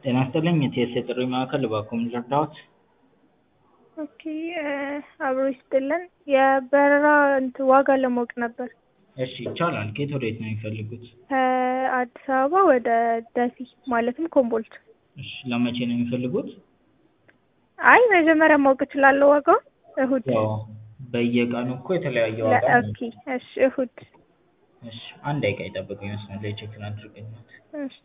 ጤና ይስጥልኝ የቲኤስ የጥሪ ማዕከል እባክዎ ምን ልርዳዎት? ኦኬ አብሮ ይስጥልን የበረራ እንትን ዋጋ ለማወቅ ነበር። እሺ ይቻላል ከየት ወዴት ነው የሚፈልጉት? ከአዲስ አበባ ወደ ደሴ ማለትም ኮምቦልቻ። እሺ ለመቼ ነው የሚፈልጉት? አይ መጀመሪያ ማወቅ እችላለሁ ዋጋውን? እሁድ ያው በየቀኑ እኮ የተለያየ ዋጋ ነው። ኦኬ እሺ እሁድ እሺ አንድ ደቂቃ ይጠብቁኝ መስመር ላይ ቼክ ላድርግልዎት። እሺ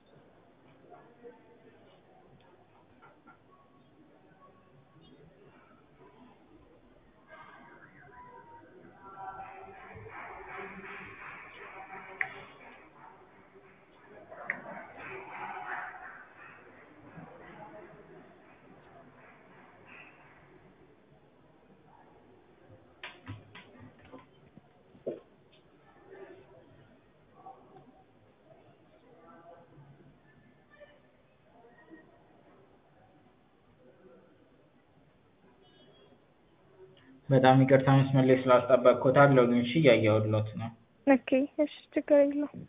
በጣም ይቅርታ መስመር ላይ ስላስጠበቅኩት አለሁኝ እሺ እያየሁልዎት ነው። ኦኬ እሺ ችግር የለውም።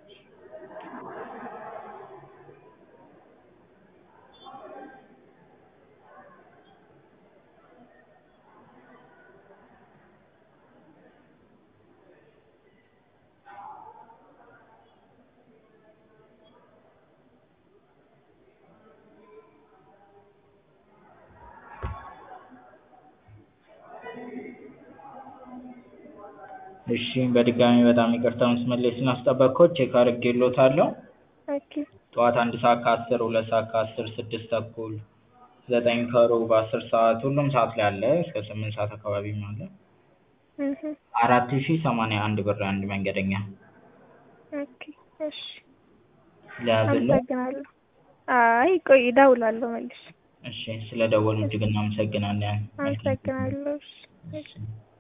እሺ በድጋሚ በጣም ይቅርታ መስመር ላይ ስላስጠበቅኩት ቼክ አድርጌልዎታለሁ። ኦኬ ጠዋት አንድ ሰዓት ከአስር ሁለት ሰዓት ከአስር ስድስት ተኩል ዘጠኝ ከሩብ አስር ሰዓት ሁሉም ሰዓት ላይ አለ እስከ ስምንት ሰዓት አካባቢም አለ። እህ አራት ሺህ ሰማንያ አንድ ብር አንድ መንገደኛ ኦኬ እሺ ልያዝልዎ? አመሰግናለሁ። አይ ቆይ እደውላለሁ መልሼ። እሺ ስለደወሉ እጅግ እናመሰግናለን። መልካም ጊዜ። አመሰግናለሁ እሺ እሺ